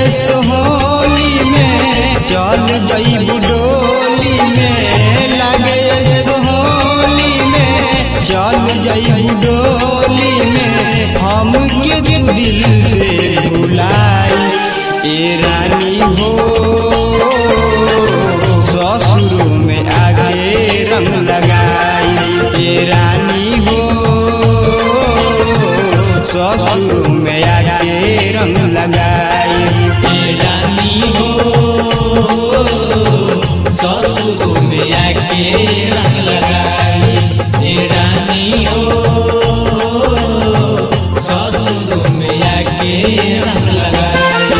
सोहनी में चल जईबू डोली में लागे सोहनी में चल जईबू डोली में हम के तू दिल से भुलाई ए रानी हो ससुर में आगे रंग लगाई ए रानी हो ससुर में आगे रंग लगाई ए रानी हो ससुर में आके रंग लगाई ए रानी हो ससुर में आके रंग लगाई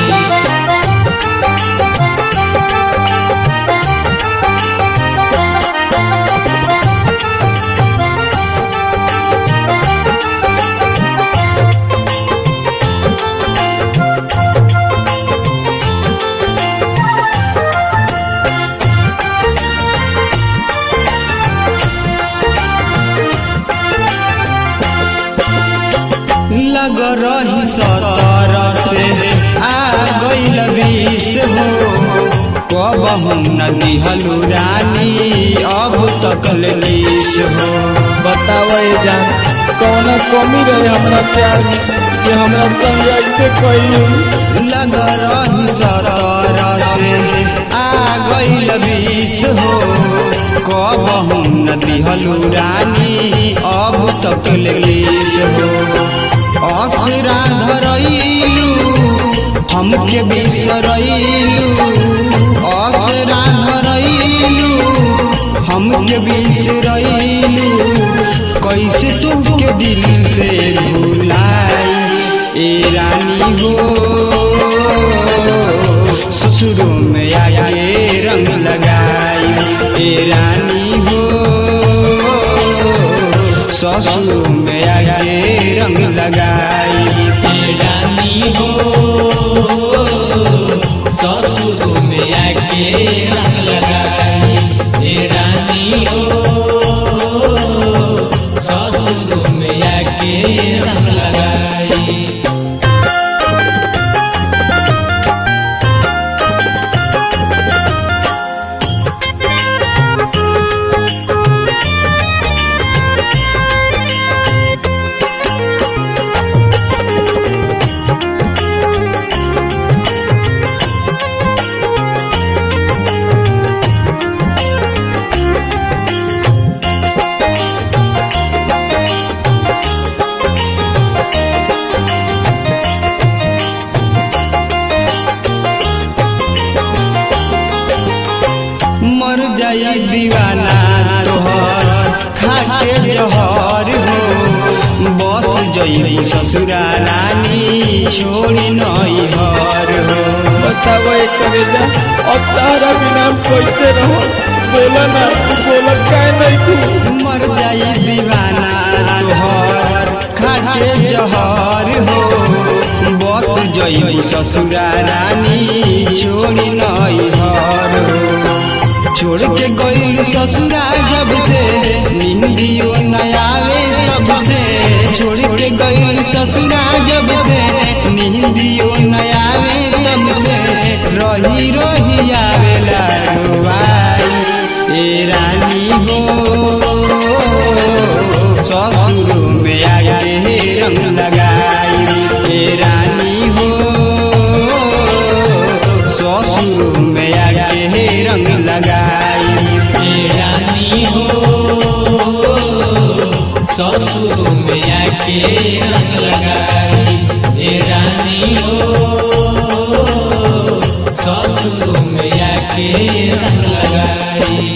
लग रही सतर से आ गईल बीस हो कब हम न दिहलू रानी अब तक लीस हो बताओ ये जान कौन कमी रहे हमरा प्यार में कि हमरा संग ऐसे कही लग रही सतर से आ गईल बीस हो कब हम न दिहलू रानी अब तक लीस हो असरा धरैलू हमके बिसरैलू असरा धरैलू हमके बिसरैलू कैसे तुमके दिल से भुलाई ए रानी हो ससुर में आए रंग लगाई ए रानी हो ससुर में आए रंग लगाई ए रानी हो ससुर में आके रंग लगाई ए रानी हो ससुर में आके रंग लगाई मर जाई दीवाना तोहर खाके जहर हो बस जई ससुरा रानी छोड़ी नई हर हो बताओ ये करे जा अब तारा बिना हम कैसे रहो बोला ना तू बोला काहे नहीं तू मर जाई दीवाना तोहर खाके जहर हो बस जई ससुरा रानी छोड़ी नई हर हो छोड़ के गईल ससुरा जब से निंदियो न आवे तब से छोड़ के गईल ससुरा जब से निंदियो न आवे तब से रही रही आवेला रोवाई ए रानी हो ससुर में आगे रंग लगाई ए रानी हो ससुर में आगे रंग लगाई ए रानी हो ससुर में आके रंग लगाई ए रानी हो ससुर में आके रंग लगाई